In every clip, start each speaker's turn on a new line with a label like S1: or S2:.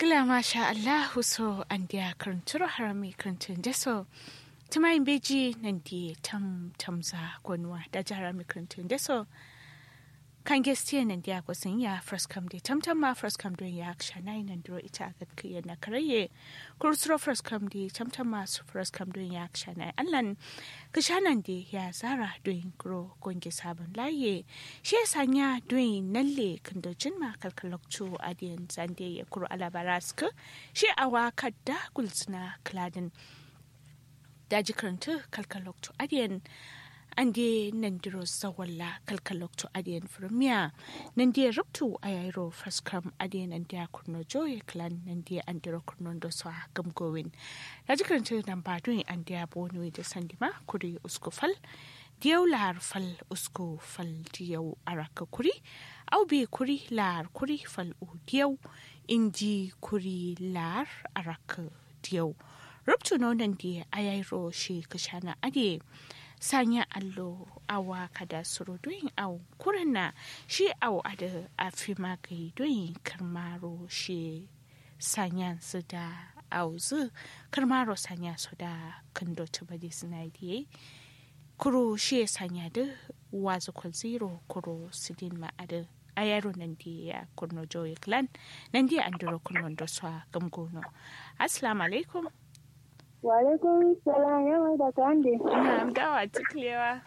S1: Ngila masha Allahu so an dia karanturo harami karantun deso. Tumayin beji nan di tam tamza gwanwa da jarami karantun deso. Kan gestiya nan dia kwasin ya first come di tam tam ma first come don ya aksha na nan duro ita ga kiya na karaye. Kursuro first come di tam tam ma su first come don ya aksha na allan. Kishanan di ya zara don gro gonge sabon laye. Shi ya sanya don nalle kandojin ma kalkalokcu adiyan zande ya kuro alabaraska. Shi awa kadda gulsuna kladin. daji karanta kalkalokto adiyan an de nan diro zawalla kalkalokto adiyan firmiya nan de rubtu a yairo faskam adiyan an de kurno joye clan nan de an diro kurno do so gamgowin daji karanta nan ba dun an de bono da sandima kuri uskufal diyau lar fal usko fal diyau araka kuri au bi kuri lar kuri fal u diyau inji kuri lar araka diyau rubtu nonon da a yairo shi kashana ade sanya allo awa kada suru doyin au kurana shi au ada afi magai doyin karmaro shi sanya su da au zu karmaro sanya su da kando tubadi suna diye kuro shi sanya da wazu kwal zero kuro sidin ma'ada a yaro nan da ya kurno joye clan nan da an duro kurno da su gamgono assalamu alaikum
S2: Walaikum salam yawa da kande.
S1: Na'am dawa tuklewa.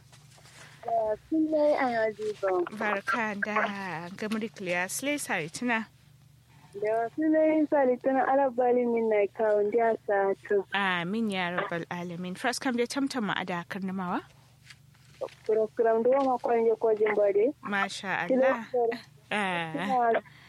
S2: Kullai a yajiba.
S1: Barka da gamri kliya slay sari tuna.
S2: Da wasu lai sari tana alabali min na kawun da sa to.
S1: Amin ya rabbal alamin. First kam dai tamtama a da karnamawa.
S2: Kuram da wama kwanje kwajin bade.
S1: Masha Allah. Ah,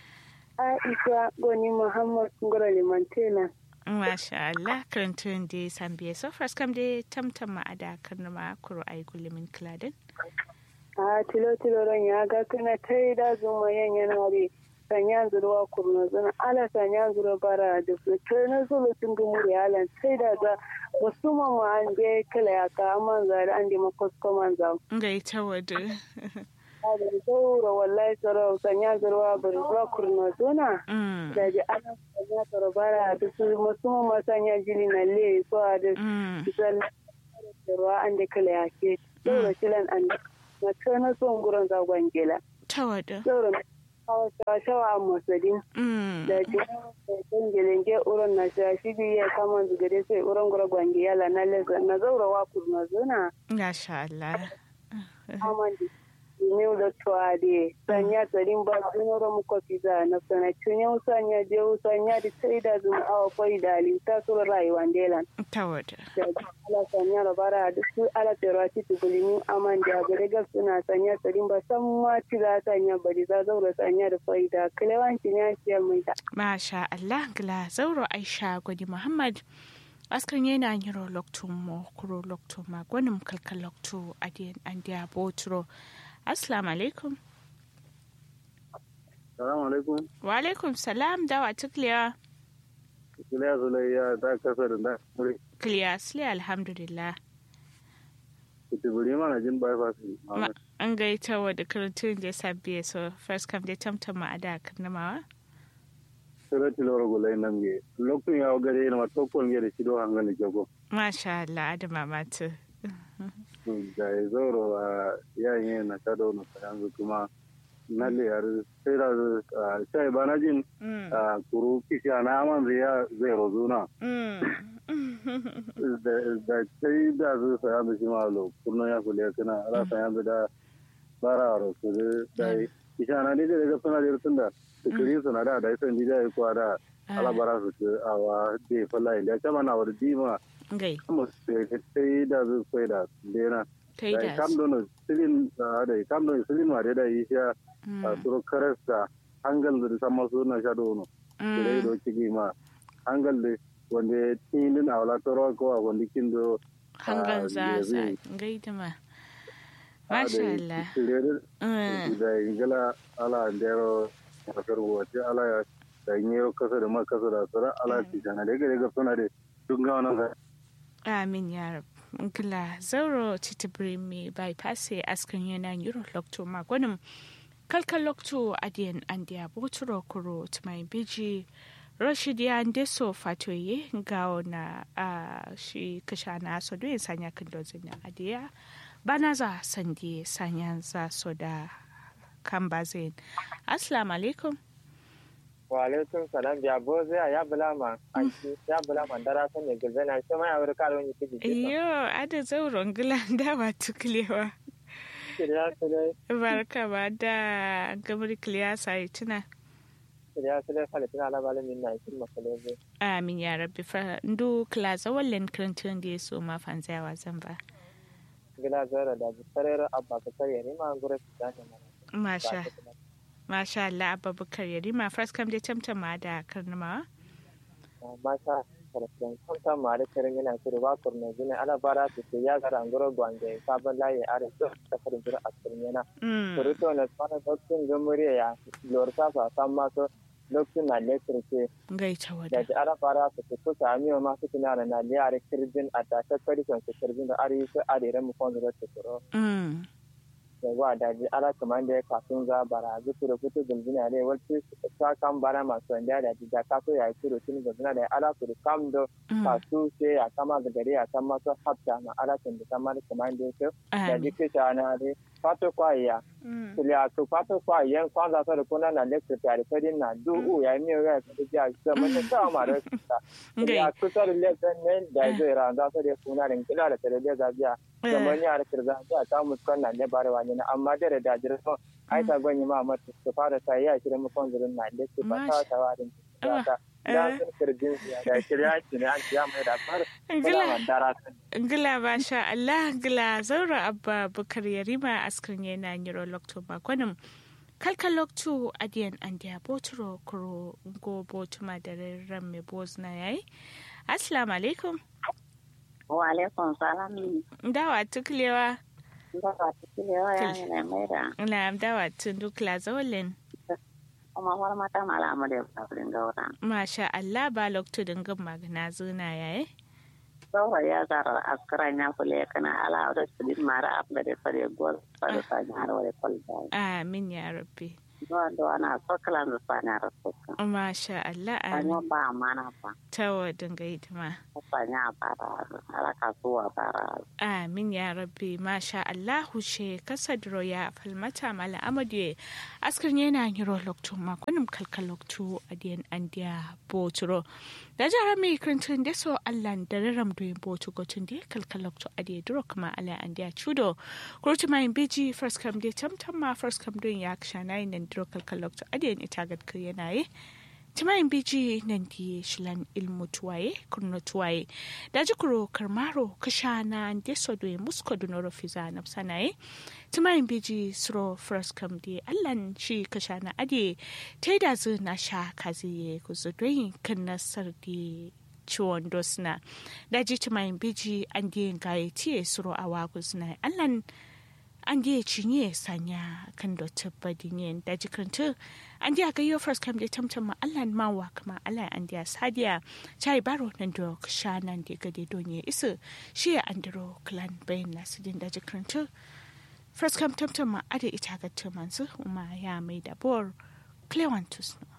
S2: Aisha Goni Muhammad Ngoro Limantena.
S1: Masha Allah karantun da sambiye so first kam dai tamtama a da karnama kuro ai gulimin kladin.
S2: A tilo tilo ran ya ga kana tai da zuma yan yana re. Sanya zuruwa kurna zana ala sanya zuruwa bara da su kai na zulu tun gumuri alan sai da za musamman ma an je kala ya ka amman zari an di makosko man za.
S1: Ga ita wadu.
S2: Da zauro wallahi tsaro sanya zuruwa bari zuwa kurna zona.
S1: Mm.
S2: Da ji ana sanya tsaro bara da su musamman ma sanya jini na le so a da
S1: Mm.
S2: zan ruwa an da kala ya ke. Zauro kilan an da na kai na son gurin zagon gela.
S1: Ta wadu.
S2: Zauro na kawo shawa a masadin.
S1: Mm.
S2: da jiran gelenge uron na shashi biya kama zugare sai uron gura gwangi yala na leza na zaura wa kurna zuna
S1: Masha Allah.
S2: amandi ne da tuade sanya tsarin ba sunoro muko fiza na sana tunya usanya je usanya di sai da zuma awa koi da ali ta sura rayuwa ndelan
S1: Ta wadu.
S2: da ala sanya rabara da su ala terwati tugulimi amandi a gare ga suna sanya tsarin ba san ma ci za sanya bari za zaura sanya da faida kilewanci ne ciyar mai da
S1: Masha Allah gila zauro Aisha gwani Muhammad askan yana yiro loktu mo kuro loktu ma gwanin kalkal loktu adiyan an diya boturo assalamu alaikum
S3: Salamu alaikum.
S1: wa alaikum salam dawa tukliya
S3: Iliya Zulayya ta kasa da da muri.
S1: kliya sile alhamdulillah
S3: Kutuburi mana jin bypass.
S1: Ma- an gaita wa da karantun da sabbiye so first come dai tamtama a da karnamawa
S3: Sira tiloro gulai namge. Lokun ya gare na matokon ya da shido hangan da jago.
S1: masha Allah adama matu
S3: Da ya zoro a yayin na kado na yanzu kuma na liyar sai da sai ba na jin
S1: Mm,
S3: a kuru kishi na aman zai ya zai rozuna.
S1: mm.
S3: Da sai da su saya da shi malo kurno ya kule kana ala saya da bara ro su da kishi na ne da ga suna da tunda kiri suna da da san dida ya kwa da ala bara su ce awa de falla inda kama na war dima
S1: gai
S3: kuma sai da su sai da dena
S1: ta yi
S3: da
S1: da
S3: kam don silin da kam don silin ma da yi sha a suru karasta hangal da sama su na sha dono kire do cigi ma hangal da wanda tinin awla toro ko a wanda kindo
S1: hangan
S3: Ah,
S1: za za
S3: yanzu-
S1: gaida ma masha Allah
S3: kire
S1: Mm.
S3: da ingila ala ndero kasar wace ala ya da nyero kasa da ma kasa da sara ala ti sana da gare ga suna da duk ga wannan ga
S1: amin ya rab gila zauro titibiri mai bypass askan yana yuro lokto magwanin kalkal lokto adiyan an diya boturo kuro tumai biji rashid ya ndeso fatoye gawo na uh, shi kasha na so do sanya kan dozin na adiya bana za sandi sanya za so da kan bazin assalamu alaikum
S4: wa alaikum salam ya bo zai ya bulama aiki ya bulama dara san ne gilbe na shi ma ya wuri karo ni kiji
S1: iyo ada zauron gilan da ba tuklewa
S4: kiriya su dai
S1: barka ba da gamar kiliya sai tuna
S4: kiriya su dai falitin alabali min na ikin makalebe
S1: amin ya rabbi fa ndu klaza wallen krantun da so ma fanzawa zan ba
S4: gila zara da bisarar abba ka kare ni ma gura su da ne
S1: masha masha Allah abubakar yarima first kam dai tamtama da karnama
S4: masha karfin kwanta ma da karin yana kiri ba kurna gini ala bara su ke ya gara ngoro gwange sabon layi are su ta karin jira a cikin yana kurito na tsara dokin gamuriya ya lorta sa san masu lokacin na lekir ce
S1: gaita
S4: da
S1: wada
S4: ji ara fara su su kusa amiyo masu tunana na liyare kirjin a tashe karifin su kirjin da are su are mu kwanzu da su kuro
S1: mm
S4: da ba da ji ala kaman da ya kafin za bara zuku da kutu gulbina ne wacce ta kan bara masu wanda da ji da kaso ya yi turo tun gulbina da ala su da kam da kasu ce ya kama da gari ya kan masu hafta ma ala sun da kamar kaman da ya ce da ji ke na ne fato kwaya kuliya to fato kwaya kwanza sa da kuna na lecture tare fadin na du ya yi miyo ya kada ji a zama ta sa ma da kusa ya kusa da lecture ne da zai ran za su da kuna da kila da tare da zabiya zaman ya da kirza ta ta muskan na ne bare wani na amma da da jirgin ai ta gwanyi ma mata su fara ta yi a shirin mukon zirin na lecture ba ta ta warin ta da sun kirjin da shirya ki ne an ciya mai da far kula dara
S1: Ngila masha Allah ngila zaura abba bukar yarima askrin yana nyiro lokto bakonim kalka lokto adiyan andiya boturo kuro go botuma da ran me bozna yayi assalamu alaikum
S5: wa alaikum salam
S1: dawa tuklewa
S5: dawa tuklewa ya ne mai da
S1: na dawa tundukla zawalin
S5: kuma war mata malamu da babrin gaura
S1: masha Allah ba lokto dingin magana zuna yayi
S5: saura ya zara askaran ya kule kana ala da tudin mara abda da fare gol fare ta nyar wale kolda
S1: amin ya rabbi
S5: do do ana sokalan da sana rasuka
S1: masha Allah
S5: anyo
S1: amin
S5: ba mana ba
S1: tawa dinga hidima
S5: sanya bara ala kasuwa bara
S1: amin ya rabbi masha Allah hushe kasadro ya falmata mala amadu askrin yana yiro lokto makonim kalkal lokto adiyan andiya boturo da jara mai krintun da so Allah da raram doyin botu gotun da kalkal lokto adiya duro kuma ala andiya chudo kurti mai biji first kam de tamtam ma first kam doyin ya kshana nan duro kalkal lokto adiyan ita gad yana yi timayin biji nan di shilan ilmu tuwaye kurno tuwaye da jikuro karmaro kashana deso do musko dunoro fiza na sanaye timayin biji suro first kam di allan shi kashana ade taida zu na sha kazi ku zudoyin kan nasar di ciwon dosna da ji timayin biji an di gaye tiye suro awa guzna allan an da cinye sanya kan da tabbadin yin da jikinta an da ga yau first kam da tamtam ma Allah ma wa kuma Allah an da sadiya chai baro nan da sha nan da gade donye isu shi ya andro clan bayan nasu din da jikinta first kam tamtam ma ada ita ga tumansu kuma ya mai da bor clewantus